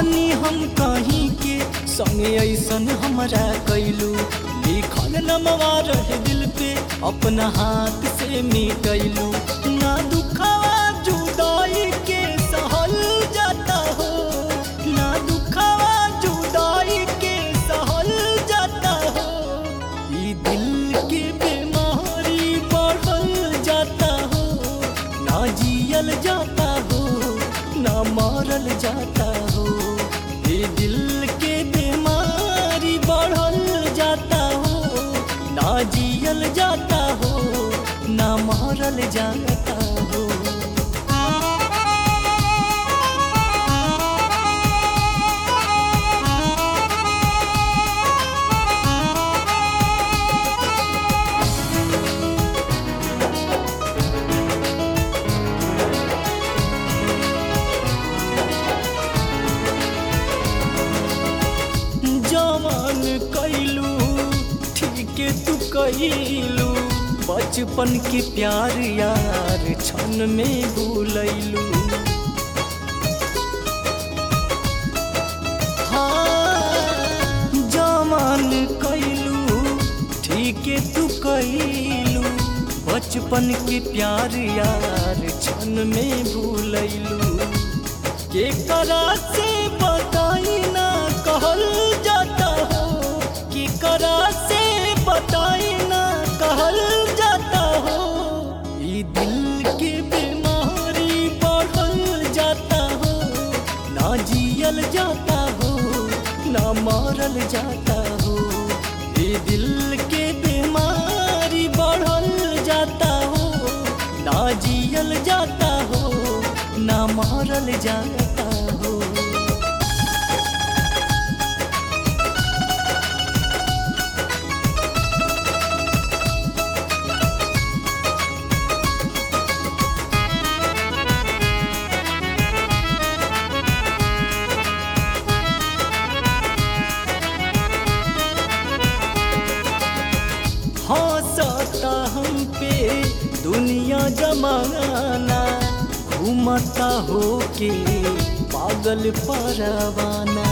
बानी हम कहीं के संगे ऐसन हमरा कैलू लिखल नमवा रहे दिल पे अपना हाथ से मिटैलू ना दुखावा जुदाई के सहल जाता हो ना दुखावा जुदाई के सहल जाता हो ई दिल के बीमारी बढ़ल जाता हो ना जियल जाता हो ना मारल जाता हो ये दिल के बीमारी बढ़ल जाता हो ना जियल जाता हो ना मारल जाता हो जवान कैलू ठीक तू कैलू बचपन के प्यार यार क्षण में भूलैलू हाँ जवान कैलू ठीक तू कैलू बचपन के प्यार यार क्षण में भूलैलू के करा से बताई ना कहल जाता हो कि करा से बताई ना कहल जाता हो ई दिल के बीमारी बढ़ल जाता हो ना जियल जाता हो ना मारल जाता हो ई दिल के बीमारी बढ़ल जाता हो ना जियल जाता हो ना मारल जाता हो हंसता हम पे दुनिया जमाना घूमता हो के पागल परवाना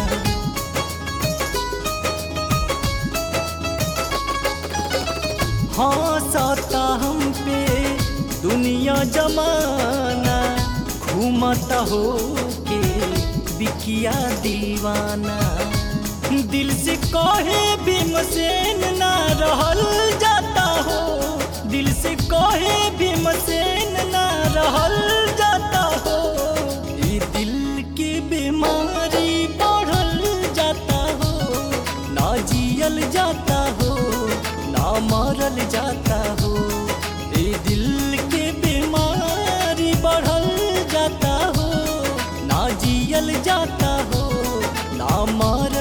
हंसता हम पे दुनिया जमाना घूमता हो के बिकिया दीवाना दिल से कहे भीमसेन ना रहल जाता हो दिल से कहे भीमसेन ना रहल जाता हो ई दिल के बीमारी बढ़ल जाता हो ना जियल जाता हो ना मरल जाता हो ई दिल के बीमारी बढ़ल जाता हो ना जियल जाता हो ना मरल